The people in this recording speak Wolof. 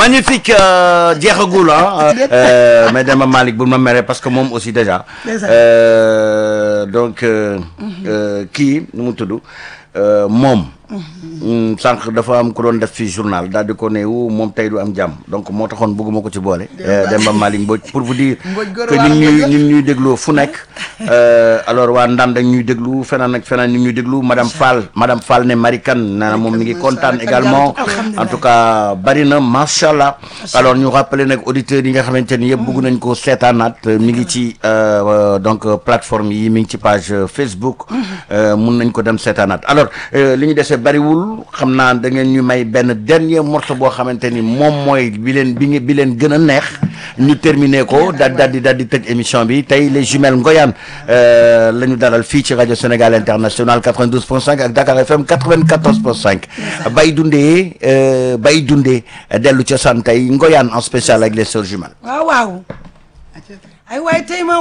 magnifique euh, jeexagul ah euh, mais dama Malick bul ma mere parce que moom aussi déjà Ndeysaan. euh, donc euh, euh, kii nu mu tudd euh, moom mm, sànq dafa am ku doon def fii journal daal di ko ne wu moom tey du am jàmm donc moo taxoon bëgguma ko ci boole euh, Demba Malick Mbodj pour vous dire Mbodj góor que waa ñu ngi ñuy Mbodj. ñu ngi ñuy déglu fu nekk euh, alors waa Ndande ñu ñuy déglu feneen ak feneen ñu ngi ñuy déglu madame Fall madame Fall ne Marikan nee na moom mi ngi kontaan également en tout cas bari na macha allah alors ñu rappeler nag auditeurs yi nga xamante ni yëpp bëgg nañ ko seetaanaat mi ngi ci euh, euh, donc euh, plateforme yi mi ngi ci page euh, Facebook euh, mun nañ ko dem seetaanaat alors euh, li ñu dese bariwul xam naa da ngeen ñu may benn dernier morceau boo xamante ni moom mooy bi leen bi nge- bi leen gën a neex ñu terminé ko daal daal di daal di tëj émission bi tey les jumelles Ngoyane euh, la ñu dalal fii ci rajo Sénégal International 92.5 ak Dakar FM 94.5 bay dundee euh, bay dundee dellu cosaan tey Ngoyane en spécial avec les sœurs jumelles waaw waaw ay waay tey ma